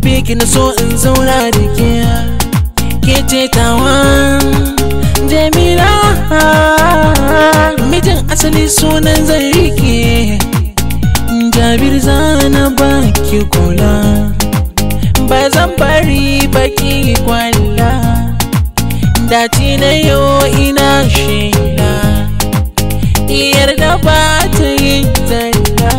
yabe ki na so in zauna da ke ke ce tawa jamila mijin asali sunan zan rike jabir zana baki kula ba zan bari baki kwalla dace na yau ina shaida diyar da ba ta yin talla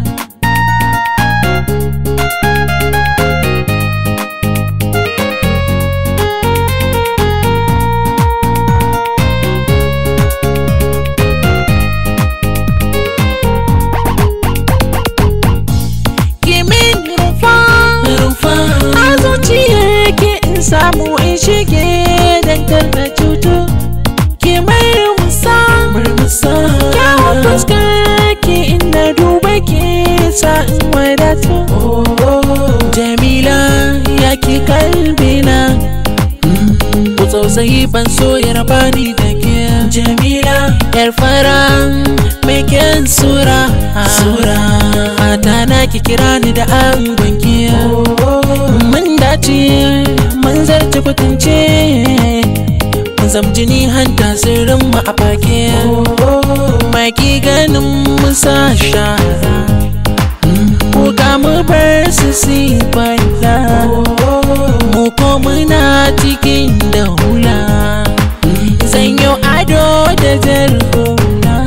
Kimin rufa rufa a zuciyar ki in samu in shige dantar da cutu ki mai musa murmusa kyawun fuskar ki inda duba ki sa in wadatu jamila ya ki kalbina ku tsautsayi ban so ya raba ni da ke jamila yar fara mai kyan sura sura mata na ki kira ni da angon ki mun dace mun zarce kutunce mun zam jini hanta sirrin mu a fake maki ganin mu sa shara ko ga mu bar su si balla mu ko muna cikin da hula zan yi ado da jar hula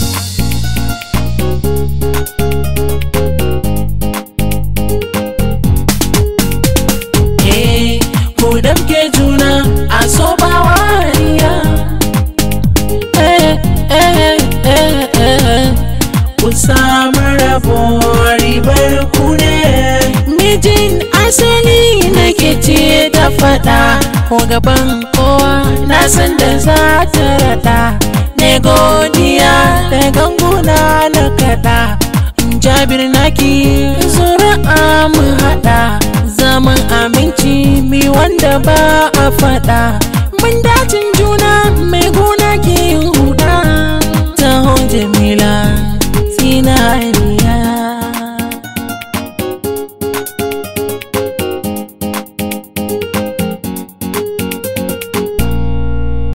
Eh, ku damke juna a so ba wariya eh, eh, eh, eh. ku samu rabo ribar ku ne mijin asali nake ce da fada ko gaban kowa na san da za ta rada ne godiya da ganguna na kada jabir naki zuri'a mu hada zaman aminci mi wanda ba a fada mun dacin juna mai gona ke huda